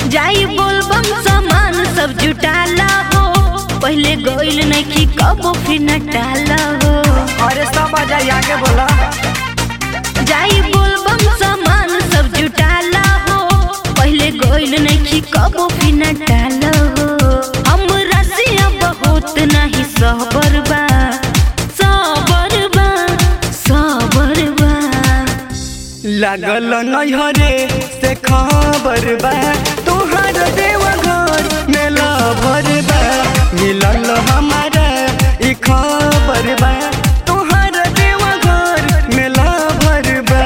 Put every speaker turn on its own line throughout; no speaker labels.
जाई बोलबम सामान सब जुटाला हो पहले गइल नइखी कबो फिर न टाला हो
अरे सब आ जाई आगे बोला
जाई बोलबम सामान सब जुटाला हो पहले गइल नइखी कबो फिर न टाला हो हमरा से अब बहुत नहीं सबर बा सबर बा सबर बा
लागल नैहरे से खबर बा तोहर देवा घर मेला भर बा मिलल हमारा ई खबर बा तोहर देवा घर मेला भर बा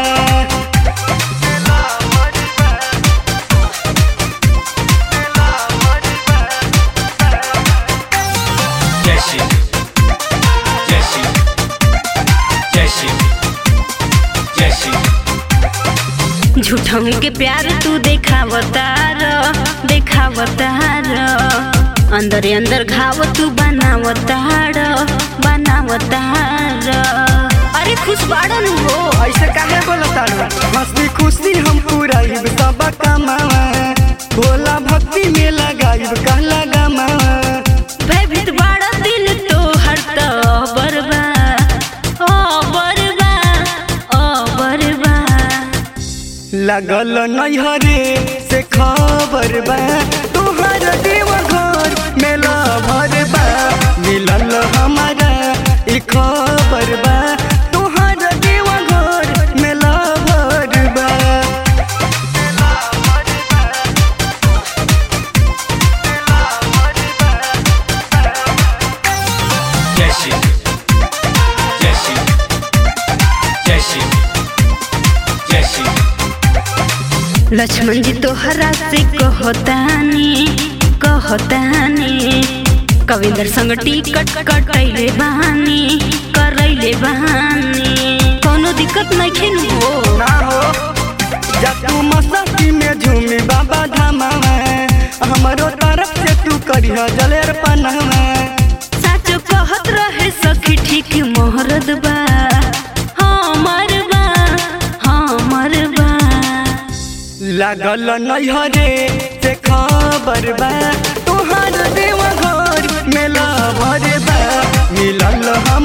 जय शिव जय शिव जय शिव जय शिव
झूठम के प्यार तू देखावतार देखावतार अंदर अंदर घाव तू बनावतार बनावतार अरे खुश बाड़न हो
ऐसे काहे बोलता मस्ती खुशी हम पुराइब सब कमावा भोला भक्ति में लगाइब कहला गमावा
भयभीत बाड़ा दिल तो हर तो बरबा ओ बरबा ओ बरबा
लगल नैहरे से खबर बा तोहर देवा घर मेला भर बा मिलल हमारा ई खबर बा तोहर देवा घर मेला भर बा
जय शिव जय शिव जय शिव जय शिव
लक्ष्मण जी तोहरा से कहतानी कहतानी कविंदर संग टिकट कटैले बहानी करैले बहानी कोनो दिक्कत नहीं हो
ना हो जब तू मस्ती में झूमी बाबा धामावा हमरो तरफ से तू करिह जलेर पनावा
साचो कहत रहे सखी ठीक मोहरद बा हमर बा हमर बा
लागल नैहरे से खबर बा तोहर देवा घर मेला भर बा मिलल हम